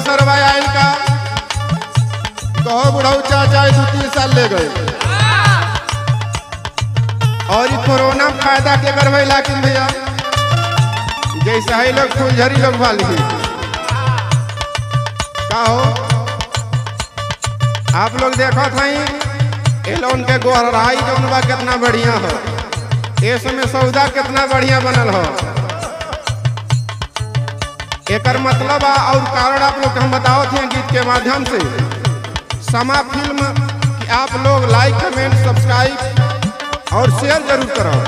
सरवा आयल का कहो बुढ़ऊ चाचा दू तीन साल ले गए और ई कोरोना में फायदा के करवे लाकिन भैया जैसे है लोग फुलझरी लोग वाली का हो आप लोग देखो थी ये लोन के गोहराई जौन बा कितना बढ़िया हो ये समय सौदा कितना बढ़िया बनल हो एकर मतलब आ और कारण आप लोग के हम बताओ थे गीत के माध्यम से समा फिल्म कि आप लोग लाइक कमेंट सब्सक्राइब और शेयर जरूर करो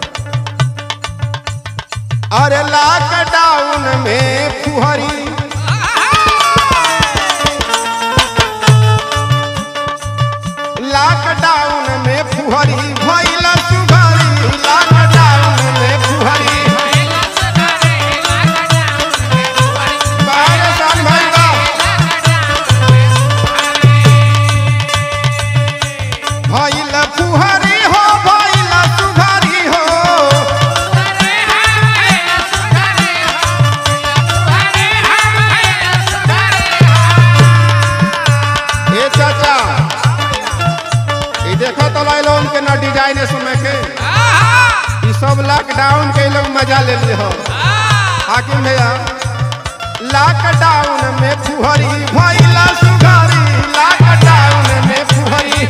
अरे लॉकडाउन में फुहरी लॉकडाउन में फुहरी भइल सुघरी लॉकडाउन में फुहरी बाहर साल भइल बा भइल फुहरी हो भइल सुघरी हो ए चाचा ई देखो तो लाइलो उनके ना डिजाइन समय के ई सब लॉकडाउन के लोग मजा ले लिए हो हाकिम भैया लॉकडाउन में फुहरी भइला सुघरी लॉकडाउन में फुहरी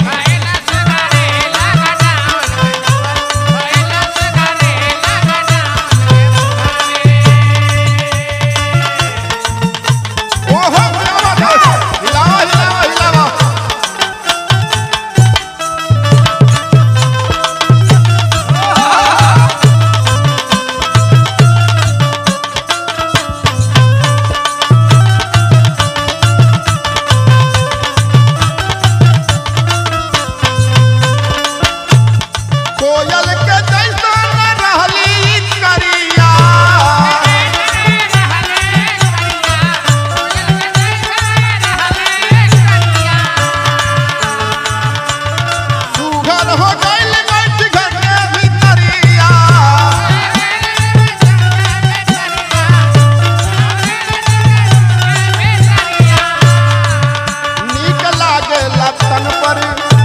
ओहो हिलावा दो हिलावा हिलावा हिलावा कोयल के जैसन रहली करिया सुघर हो गइल बैठ घर के भीतरिया नीक लागे लतन पर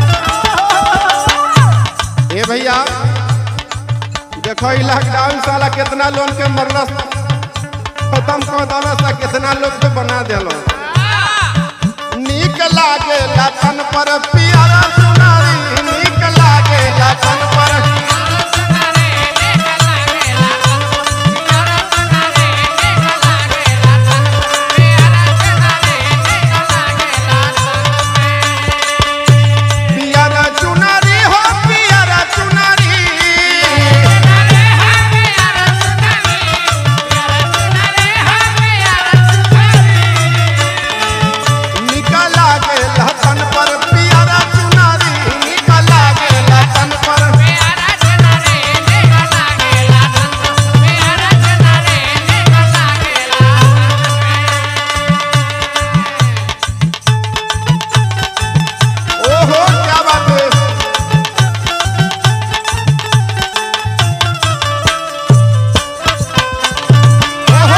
ए भैया देखो ई लॉकडाउन साला कितना लोन के मरलस खत्म कर दलस आ कितना लोग के बना देलो नीक लागे लतन पर पियरा सुनारी नीक लागे लतन पर पियरा चुनरी हो पियरा चुनरी निकला के लतन पर पियरा चुनरी निकला के लतन पर ओहो क्या बात है ओहो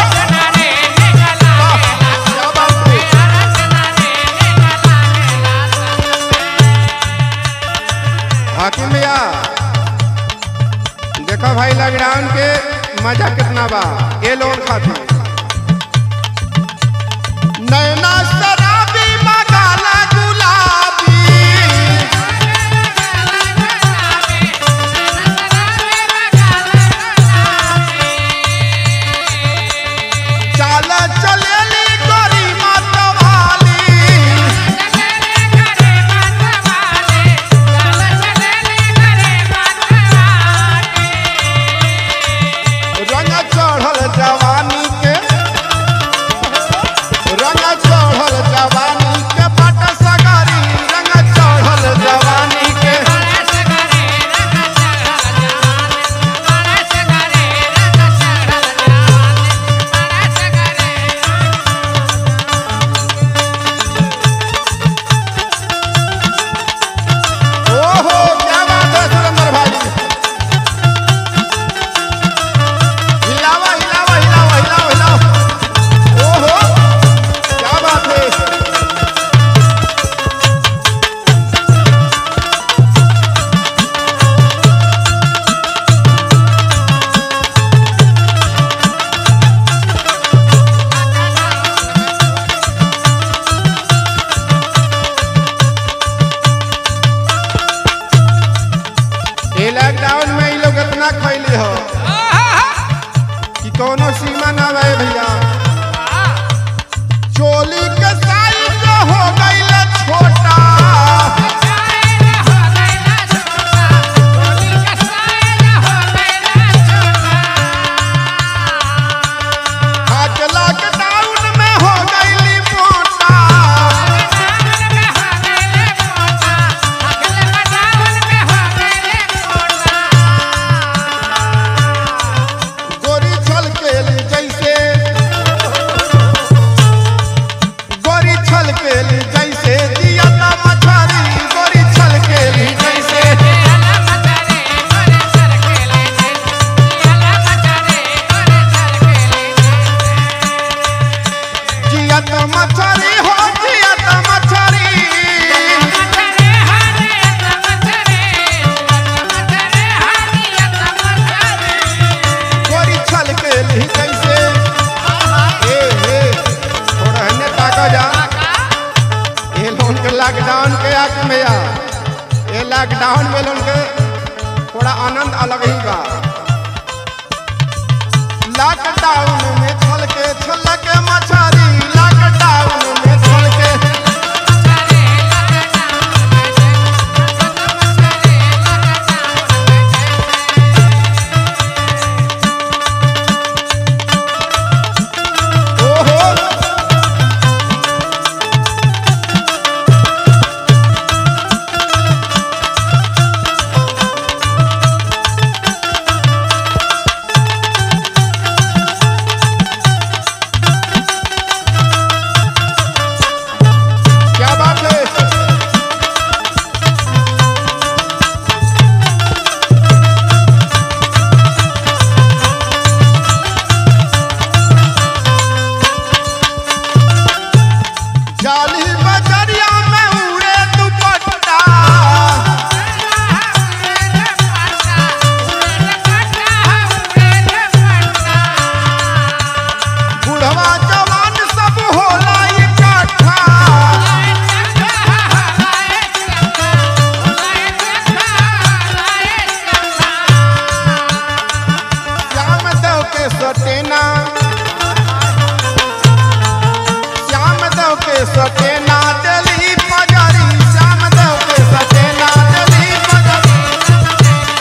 क्या बात है हाकिम भैया देखो भाई लॉकडाउन के मजा कितना बा ये लोन खातिर नैना शराबी मगाला गुलाबी चाल चलेली गोरी मतवाली रंग चढ़ल जवानी के रंग चढ़ल लॉकडाउन में ये लोग इतना खैली हो कि कोनो सीमा ना रहे भैया चोली के साइज हो गईल छोटा आज लॉकडाउन में हो गईली मोटा गोरी छल के ली जैसे गोरी छल के ली जैसे दिया ना मछरी गोरी छल के ली जैसे जिया तो मछरी हो जिया तो मछरी गोरी छल के ली जैसे ए ए थोड़ा हने ताका जा ये लोन के लॉकडाउन के आग में आ ये लॉकडाउन में लोन के थोड़ा आनंद अलग ही बा लॉकडाउन में छल के छल के मछरी लॉकडाउन में छल के ओहो क्या बात है जाली बजरिया में उड़े दुपट्टा बुढ़वा जवान सब होला इकट्ठा श्याम देव के सटेना श्याम देव के सटेना दिल्ली पजारी श्याम देव के सटेना दिल्ली पजारी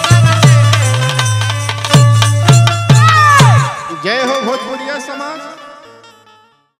जय हो भोजपुरिया समाज